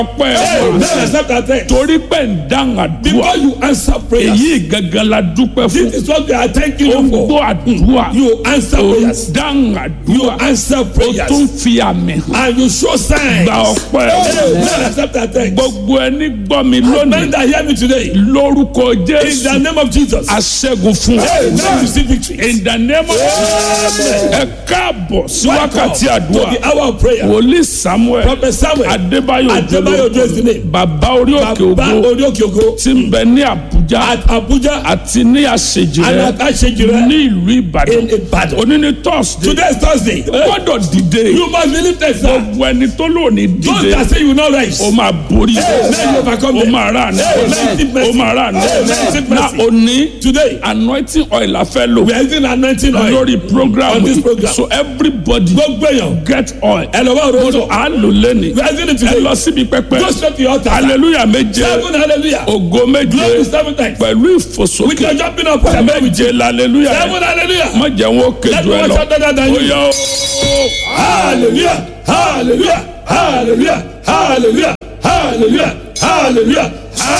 ọpẹ́ Hey, wa let's accept our thanks. torí pé ń dáhùn àdúrà Because you answer prayers. èyí gangan la dúpẹ́ fún This is what we are thanking ó you ń for. gbọ́ àdúrà You answer ó ń prayers. dáhùn You àdúrà answer ó prayers. tún fi àmì hàn And you show signs. gba ọpẹ́ Hey, let's accept our thanks. gbogbo ẹni gbọ́ mi Men lónìí that hear me today. lórúkọ In the jésù name of Jesus. aṣẹ́gun fún Hey, ọ. let me receive victory. in the name of ẹ káàbọ̀ sí wákàtí Welcome to àdúrà the hour of prayer. wòlíì samuel Prophet Samuel. adébáyò Adébáyò òjòló Ojo is the name. bàbá orí òkè Baba ògo Orí Òkè Ògo. tí ń bẹ ní àbújá At Abuja. àti ní àṣejì And rẹ at Ashejire. ní ìlú ìbàdàn In Ibadan. òní ní thursday Today is Thursday. gbọ́dọ̀ dìde You must believe that, sir. gbogbo ẹni tó lónìí Those dìde that say you will not rise. ó máa borí Hey, let you overcome ó them. máa rà ní Hey, let it ó máa rà ní Hey, let it na mercy. òní Today, anointing oil la fẹ́ lò we are using anointing oil. lórí program On this yìí. program. so everybody Gbogbo èèyàn. get oil Ẹ lọ bá òróró. à ń lò lẹ́nìí We are using it ẹ today. lọ síbi pẹpẹ Go straight to your altar. hallelujah méje Seven hallelujah. ògo méje Glory seven times. pẹ̀lú With ìfòsókè your jumping up. Seven méje hallelujah hallelujah. má jẹ́ wọn ó Let kejì me ẹ watch lọ out better than ó you. yá o. Hallelujah. Hallelujah. Hallelujah. Hallelujah. Hallelujah. Hallelujah.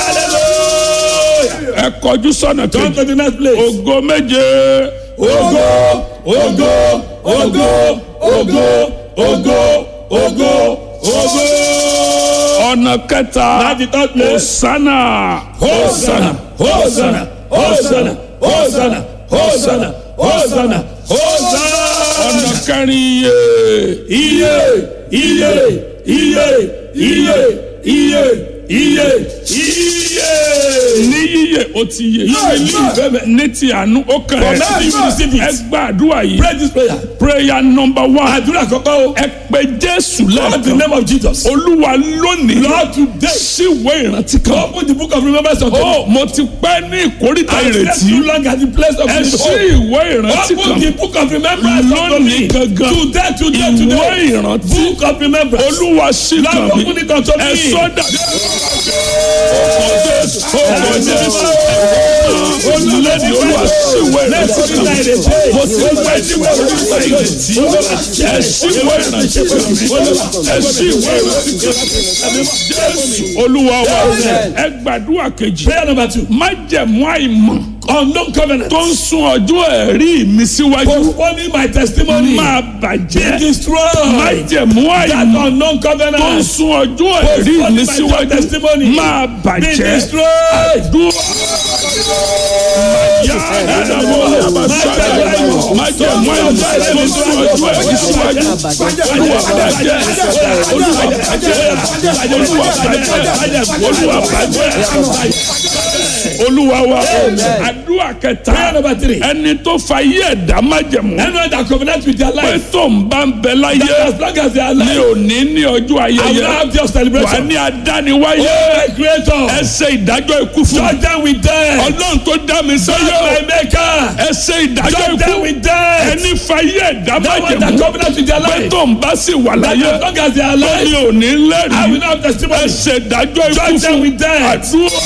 Hallelujah. ẹ kọjú sọ́nà Come kejì to the next place. ògo méje Ogo, ogo, ogo, ogo, ogo, ogo, ogo. ọ̀nà kẹta At the third place. osana Hosanna, Hosanna, Hosanna, Hosanna, Hosanna, Hosanna, Hosanna. ọ̀nà kẹrin iye Iye, iye, iye, iye, iye, iye, iye. ní yíyẹ ó ti yẹ You will live. ní ti àánú ó kàn For mercy you will receive ẹ it. gbàdúrà yìí Pray this prayer. prayer number one Àdúrà kọ́kọ́ o. ẹ pé jésù Call the lẹ́ẹ̀kan name of Jesus. olúwa lónìí Lord today. síwèé ìrántí kan Open the book of remembrance of ó mo ti pẹ́ ní ìkórìtà I slept ìrètí too long at the place of ẹ his sí home. ìwé ìrántí Open kan the book of remembrance unto lónìí me. gangan Today, today, ìwé today. ìrántí Book of remembrance. olúwa sí Lord, kan mi open it unto ẹ me. sọ́dà ọkọ̀ jésù olùlẹ́ni olúwa síwèé ìrántí kan mi mo ti pẹ́ ní ìkórìtà ìrètí ẹ síwèé ìrántí kan mi ẹ síwèé ìrántí kan mi jésù olúwa wa ẹ gbàdúrà kejì Prayer number two. májẹ̀mú àìmọ̀ Unknown covenant. tó ń sún ọjọ́ ẹ̀rí mi síwájú Postponing my testimony. máa Be bàjẹ́ destroyed. májẹ̀mú That àìmọ̀ unknown tó ń covenant. sún ọjọ́ ẹ̀rí Postponing mi my síwájú testimony. máa Be bàjẹ́ destroyed. dúró. Yá ẹ̀dàbọ̀ májẹ̀mú àìmọ̀ tó ń sún ọjọ́ ẹ̀rí síwájú olúwa bàjẹ́ olúwa bàjẹ́ olúwa bàjẹ́ olúwa bàjẹ́ olúwa wa àdúrà Prayer kẹta number three. ẹni tó fa iye ẹ̀dá májẹ̀mú Anyone that covenant with their pé life. tó ń bá ń bẹ láyé That as long as they are ní alive. òní ní ọjọ́ I will ayẹyẹ have your wà celebration. ní adániwáyé Oh, my creator. ẹ ṣe ìdájọ́ ikú fún mi Judge them with death. ọlọ́run tó dá mi Judge sáyé my maker. ẹ ṣe ìdájọ́ Judge them ikú with death. ẹni fa iye ẹ̀dá That one that májẹ̀mú covenant with their pé life. tó ń bá sì wà That láyé as long as they are ní alive. òní I will lẹ́rìí not have ẹ testimony. ṣe ìdájọ́ ikú Judge them fún with death. àdúrà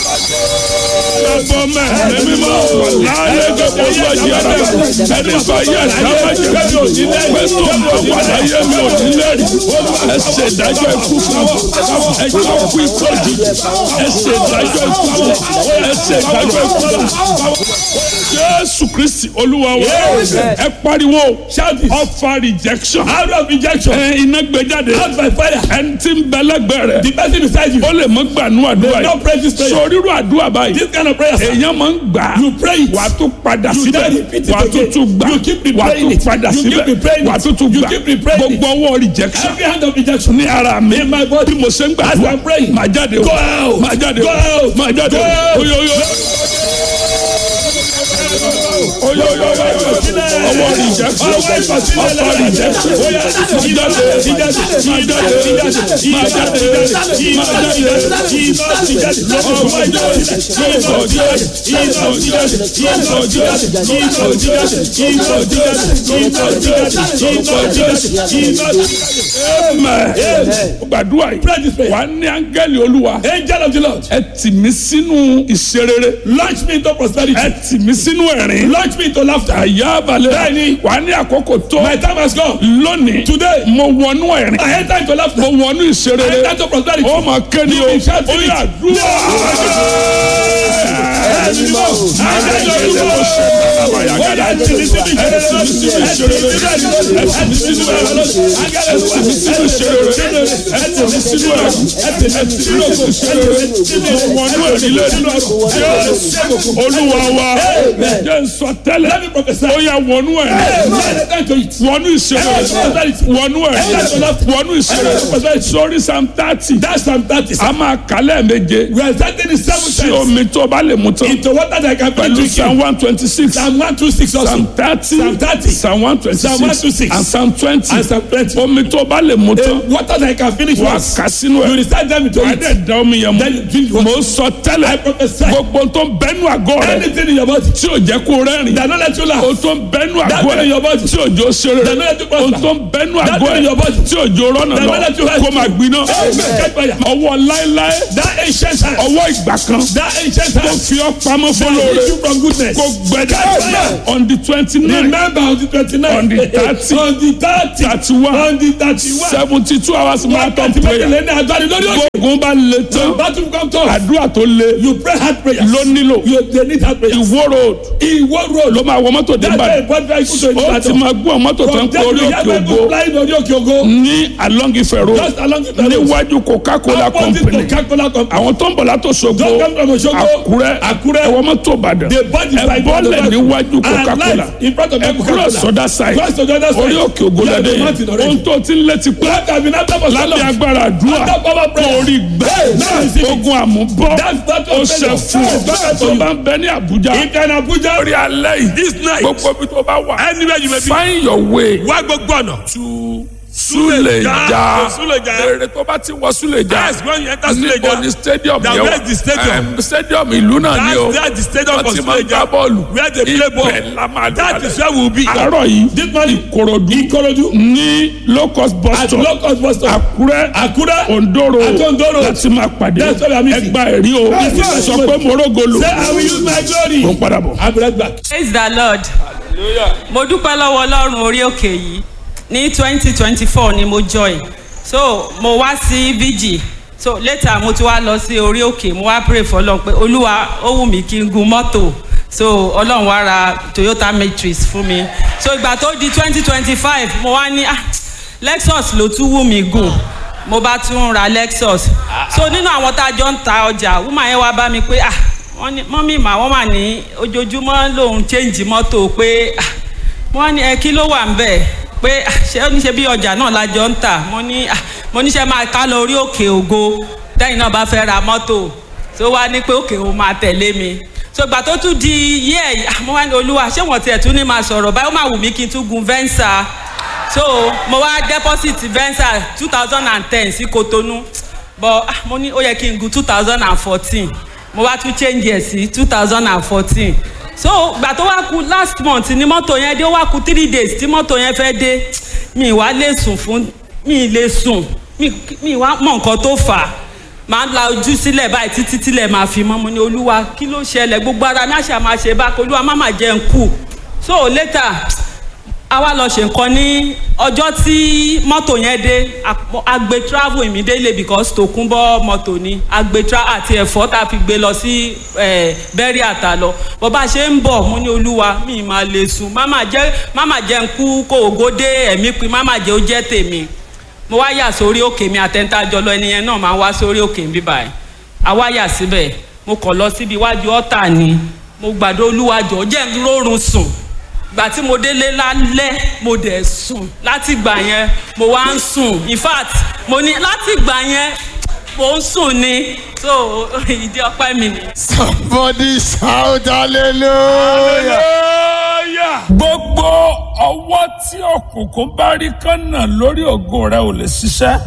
ẹ̀bọ mẹ́rin mímọ́ láyé gbogbo gbọ́dọ̀ yàrá ẹni fa iye ẹ̀dá májẹ̀mú pé tó ń bá wà láyé mi ò ní lẹ́rìí ẹ ṣe ìdájọ́ ikú fún ẹ jọ kú ikú òjijì ẹ ṣe ìdájọ́ ikú fún ẹ ṣe ìdájọ́ ikú fún jésù kristi olúwa wa ẹ pariwo Shout it. ọfà rejection Out of rejection. ẹ iná gbé jáde Out by fire. ẹni tí ń bẹ lẹ́gbẹ̀ẹ́ rẹ̀ The person beside you. ó lè mọ gbànú àdúrà Don't pray this yìí prayer. sọ rírú àdúrà báyìí This kind of prayer. sir. èèyàn máa ń gbà á You pray it. wà á tún padà You síbẹ̀ then repeat it wà á tún again. tún gbà You keep wà á replaying tún it. padà You keep síbẹ̀ replaying wà á it. tún tún You gbà keep replaying it. gbogbo ọwọ́ rejection Every hand of rejection. ní ara mi In my body. bí mo ṣe ń As gbàdúrà I'm praying. máa jáde o Go out. máa jáde Go o out. máa jáde Go o out. oyoyo oyoyo ọwọ́ rejection Ọwọ́ ìkọ̀sílẹ̀ ọfà rejection Oya, máa jáde máa jáde máa jáde amen gbàdúrà Pray this yìí prayer. wà á ní áńgẹ́lì olúwa Angel of the Lord, ẹ tì mí sínú ìṣerere launch me into prosperity. ẹ tì mí sínú ẹ̀rín Launch Launch me into laughter. àyà balẹ̀ Bẹ́ẹ̀ni. wà á ní àkókò tó My time has come. lónìí Today. mo wọnú ẹ̀rín I enter into laughter. mo wọnú I ìṣeré enter into prosperity. ó máa ké ni o You will shout ó in yà it. dúró. olúwa wa jẹ́ n sọ tẹ́lẹ̀ Let me prophesy. ó yà wọnú ẹ̀ wọnú ìṣeré wọnú ẹ̀ wọnú ìṣeré sórí sam thirty That's Psalm 30. a máa kálẹ̀ méje We are starting the seven sí times omi tó bá lè mú tán into water that I can put pẹ̀lú to psalm one twenty six Psalm 126 also. psalm thirty Psalm 30. psalm one twenty Psalm six 126. and psalm twenty And Psalm 20. omi tó bá lè mú tán Uh, water that I can finish wà á once. kà sínú You ẹ̀ recite them into wà á it. dẹ̀ da omi yẹn Then you drink mu water. mo sọ I tẹ́lẹ̀ prophesy. gbogbo tó ń bẹ́nu àgọ́ rẹ̀ Anything in your body tí ò jẹ́ kó rẹ́rìn that not let you laugh. o tó ń bẹ́nu That àgọ́ thing in rẹ̀ your body tí òjò ṣeré that not let you o prosper. tó ń bẹ́nu That àgọ́ thing in your rẹ̀ body tí òjò rọ́nà that not let you lọ help. kó máa gbiná Amen. Catch fire. ọwọ́ láéláé That ancient hand. ọwọ́ ìgbà kan That ancient tó hand. fi ọ́ pamọ́ That fọlọ́ọ̀rẹ́ leads you from goodness. kó gbẹdẹ Amen. on the twenty nine Remember on the 29th. On the 30. On the 30. thirty one On the 31. seventy two hours marathon Wákàtí prayer méjìlél ní agbára lórí òkè. gbogbo bá le tán Battle come to us. àdúrà tó le You pray hard prayers. ló nílò You they need hard prayers. ìwó road Ìwọ road. ló máa wọ mọ́tò dé That's why Ìbàdàn important vehicle to ó ti Ìbàdàn. máa gbọ́ mọ́tò tó ń From kó there orí you òkè have ògo people flying lórí òkè ògo. ní along Ifẹ̀ road Just along the road. níwájú Coca-Cola Opposite company Coca-Cola company. àwọn tó ń bọ̀ látò Ṣògo Don't come from Osogbo. Àkúrẹ́ Àkúrẹ́. ẹ̀wọ̀n mọ́tò Ìbàdàn They bought the ẹ side bọ́lẹ̀ of the níwájú And Coca-Cola light in front of ẹ the kúrò Coca-Cola. sọ́dá side Cross to the other side. orí òkè ògo You have lẹ́dẹ̀ the mountain already. ohun tó ti ń létí pé That have been after for so lábẹ́ long. agbára àdúrà After power prayer. kò rí gbẹ́ Now receive it. ogun àmúbọ́ That's that ó of ṣe failure. fún ọ That's that tó for you. bá ń bẹ ní Àbújá If you're in Abuja. lórí alẹ́ yìí This night. gbogbo ibi tó bá wà Anywhere you may be. find your way Wá gbogbo ọ̀nà. to Suleja Suleja. èrè tó bá ti wọ Suleja Yes, when you enter níbo Suleja. ni stadium Now, yẹn where is the stadium? Em, stadium ìlú náà ni o That's that's the stadium wọ́n for ti máa ń Suleja. gbá bọ́ọ̀lù Where they play ball. ibẹ̀ la máa That dé is where we will be. àárọ̀ yìí This morning. Ìkòròdú Ìkòròdú. ní low cost bus At stop low cost bus stop. Àkúrẹ́ Àkúrẹ́. Ondoro Àti Ondoro. láti máa pàdé That's where we are meeting. ẹgbà ẹ̀rí o Yes, yes. sọ pé morogolo Say I will use my glory. ó ń padà bọ̀. I'll be right back. praise the lord mo dúpẹ́ lọ́wọ́ ọlọ́run orí òkè yìí ní twenty twenty four ni mo join so mo wá sí vg so later mo ti wá lọ sí orí òkè mo wá pray for ọlọ́run pé olúwa ó wù mí kí n gun mọ́tò so ọlọ́run wá ra toyota matrix fún mi so ìgbà tó di twenty twenty five mo wá ní ah lexus ló tún wù mí gùn mo bá tún ra lexus so nínú àwọn tá a jọ ń ta ọjà woman yẹn wá bá mi pé ah wọ́n ní mọ́mí mà wọ́n wà ní ojoojúmọ́ lòun change mọ́tò pé ah wọ́n ní ẹ kí ló wà ń bẹ̀ pé ah, ṣé ó ní ṣe bí ọjà náà la jọ ń tà mo ní ah, mo ní ṣe máa ká lọ orí òkè ògo tẹ́yìn náà bá fẹ́ ra mọ́tò tó wá ní pé òkè òun máa tẹ̀lé mi so ìgbà tó tún di yẹ́ ẹ̀ mo wá ní olúwa ṣé wọ́n tiẹ̀ tún ní máa sọ̀rọ̀ báyìí ó máa wù mí kí n tún gun venza so mo wá deposit venza two thousand and ten sí kotonu but ah, mo ní ó yẹ kí n gun two thousand and fourteen mo wá tún change ẹ̀ sí two thousand and fourteen so gbà tó wá ku last month ni mọ́tò yẹn dé ó wá ku three days tí mọ́tò yẹn fẹ́ dé mi wá lè sùn fún mi lè sùn mi mi wá mọ nǹkan tó fà á máa ń la ojú sílẹ̀ báyìí títí tílẹ̀ máa fi mọ́ mo ní olúwa kí ló ṣẹlẹ̀ gbogbo ara mi àṣà máa ṣe bá olúwa má má jẹ́ ń kú so later a wá lọ ṣe nǹkan ní ọjọ́ tí mọ́tò yẹn dé a- a gbé travel immediately because tòkunbọ̀ mọ́tò ni a gbé travel àti ẹ̀fọ́ tá a fi gbé lọ sí bẹ́rí àtà lọ bó bá ṣe ń bọ̀ mo ní olúwa mi máa lè sùn máma jẹ́ máma jẹ́ ń kú kó ògo dé ẹ̀mí pin máma jẹ́ ó jẹ́ tèmi mo wá yà sórí òkè mi àtẹ̀ntàjọ lọ ẹni yẹn náà máa wá sórí òkè mi báyìí a wá yà síbẹ̀ mo kàn lọ síbi iwájú ọ̀tà ni mo gbàdó olúwa jọ̀ọ́ jẹ́ ń rórun sùn gbà tí mo délé lálẹ́ mo dẹ̀ sùn láti gbà yẹn mo wá ń sùn in fact mo ní láti gbà yẹn mo ń sùn ni so ìdí ọpẹ́ mi ni. Somebody shout hallelujah. gbogbo ọwọ́ tí òkùnkùn bá rí kánà lórí ògo rẹ ò lè ṣiṣẹ́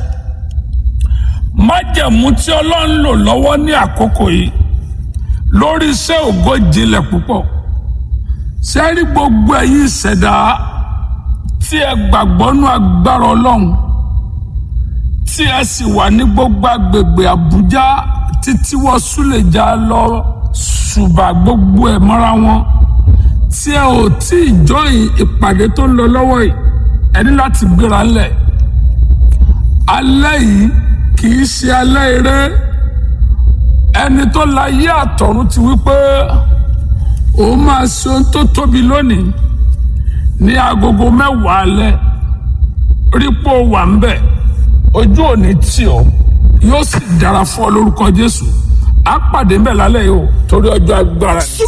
májẹ̀mú tí ọlọ́run lò lọ́wọ́ ní àkókò yìí lórí iṣẹ́ ògo jinlẹ̀ púpọ̀ sẹ́rí gbogbo ẹ̀yin ìṣẹ̀dá tí ẹ gbàgbọ́ nú agbára ọlọ́run tí ẹ sì wà ní gbogbo agbègbè àbújá títí wọ́n súlẹ̀já lọ ṣùgbọ́n gbogbo ẹ̀ mọ́ra wọn tí ẹ ò tí ì jọyìn ìpàdé tó ń lọ lọ́wọ́ yìí ẹ ní láti gbéra ńlẹ̀ alẹ́ yìí kì í ṣe alẹ́ eré ẹni tó láyé àtọ̀run ti wí pé òun máa ṣe ohun tó tóbi lónìí ní agogo mẹ́wàá alẹ́ rípò wà ń bẹ̀ ojú òní tì ọ́ yóò sì dára fún ọ lórúkọ Jésù á pàdé ń bẹ̀ lálẹ́ yìí o torí ọjọ́ agbára.